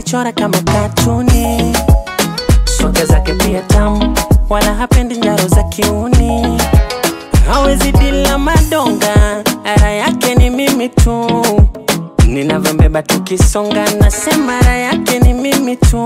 amenichora kama katuni, swaga zake pia tamu, wala hapendi njaro za kiuni, hawezi dila madonga, ara yake ni mimi tu, ninavyombeba tukisonga, nasema ara yake ni mimi tu.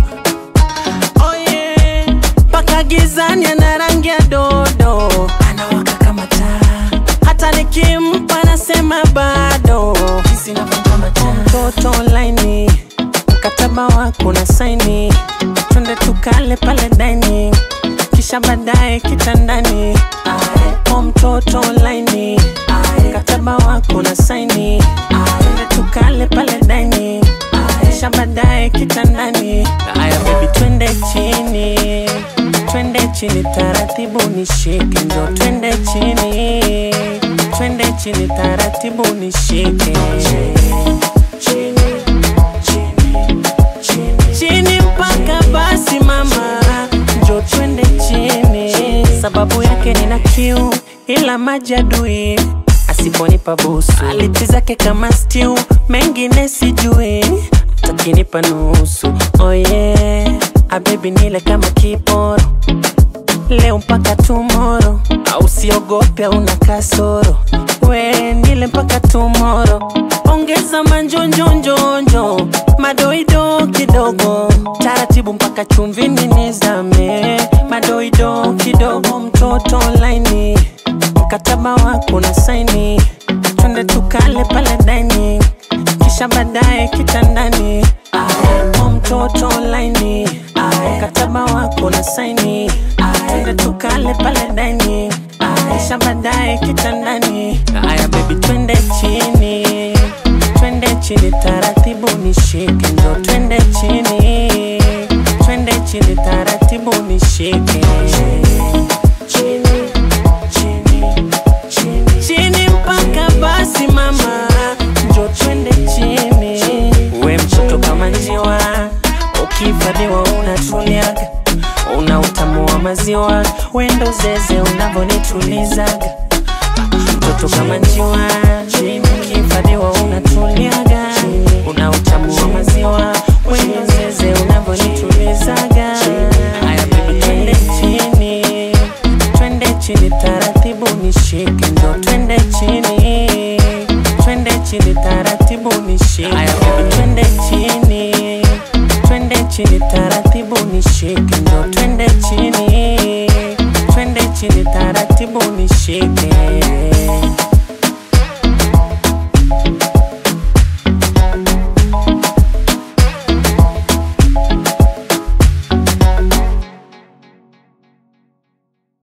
Oh yeah, mpaka gizani ana rangi ya dodo, anawaka kama taa, hata nikimpa nasema bado Jinsi inavyompa taa. mtoto laini, mkataba wako na saini, twende tukale pale dining, kisha baadaye kitandani. O mtoto laini, mkataba wako na saini, twende tukale pale dining, kisha baadaye kitandani. Aya baby, twende chini, twende chini taratibu, nishike ndo twende chini, twende chini taratibu, nishike chini, chini, chini, chini mpaka basi mama, njo twende chini, sababu yake nina kiu, ila maji adui asiponipa busu, aliti zake kama stew, mengine sijui, takinipa nusu. Oh yeah, abebi nile kama kiporo leo mpaka tomorrow, au siogope, una kasoro we nile mpaka tomorrow. Ongeza manjonjonjonjo, madoido kidogo, taratibu mpaka chumvini nizame, madoido kidogo, mtoto laini, mkataba wako na saini, twende tukale pale dining, kisha baadaye kitandani. O mtoto laini, mkataba wako na saini, twende tukale pale dining, kisha baadaye kitandani. Aya baby, twende chini, twende chini taratibu, nishike ndo twende chini, twende chini taratibu, nishike chini, chini, chini, chini mpaka basi mama, njo twende chini. We mtoto kama njiwa, ukihifadhiwa unatuliaga, una utamu wa maziwa, wendo zeze unavyonitulizaga mtoto kama njiwa, ukihifadhiwa unatuliaga, una utamu wa maziwa, wendo zeze unavyonitulizaga. Aya baby, twende chini, twende chini taratibu, nishike ndo twende chini, twende chini taratibu, nishike. Aya baby, twende chini, twende chini taratibu, nishike ndo twende chini, twende chini taratibu, nishike.